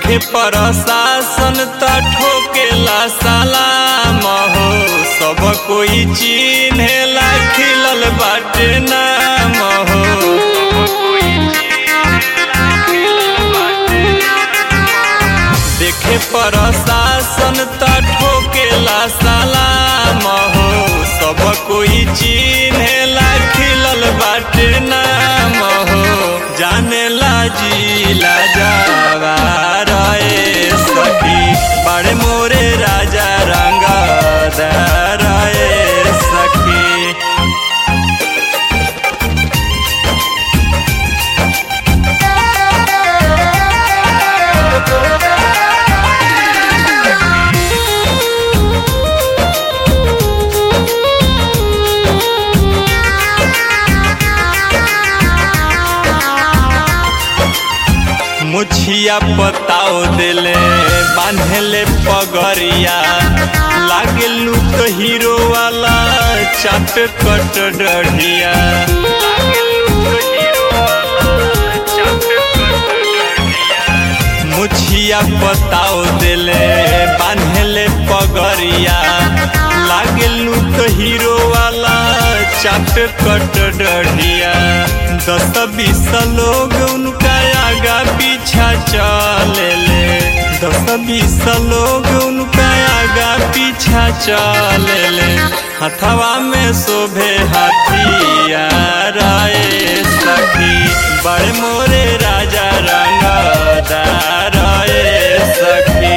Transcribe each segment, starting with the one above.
देखे प्रशासन त ठोकेला सलाम हो सब कोई चिन्हेला खिलल बाटे नाम हो देखे प्रशासन त ठोकेला सलाम हो सब कोई चिन्हेला खिलल बाटे नाम हो जानेला जिला जावा रे सखी बड़े मोरे राजा रंग रे सखी मुछिया पताओ दिले बांधले पगरिया लागे लुक हीरो वाला चाट कट डढ़िया मुछिया पताओ दिले बांधले पगरिया लागे लुक हीरो वाला चाट कट डढ़िया दस बीस लोग उनका आगा पीछा चले ले दस बीस लोग उनका आगा पीछा चले ले हथवा में शोभे हाथियार आए सखी बड़े मोरे राजा रंगदार आए सखी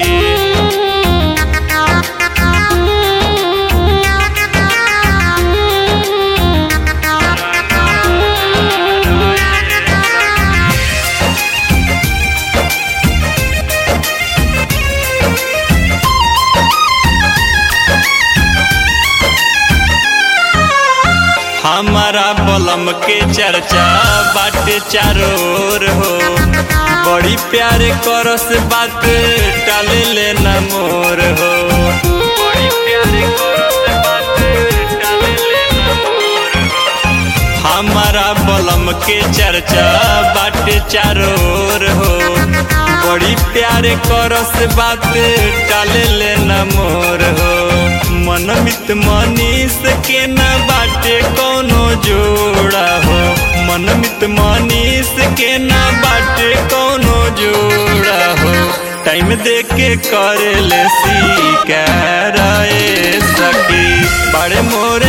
हमारा बलम के चर्चा बाटे चारों ओर हो बड़ी प्यारे करस बात टाले लेना मोर हो बड़ी प्यारे करस बात टाले लेना मोर हो हमारा बलम के चर्चा बाटे चारों ओर हो बड़ी प्यारे करस बात टाले लेना मोर हो मनमित मनीष के न बाटे कोनो जोड़ा हो मनमित मनीष के न बाटे कोनो जोड़ा हो टाइम दे के करे ले सी सखी बड़े मोरे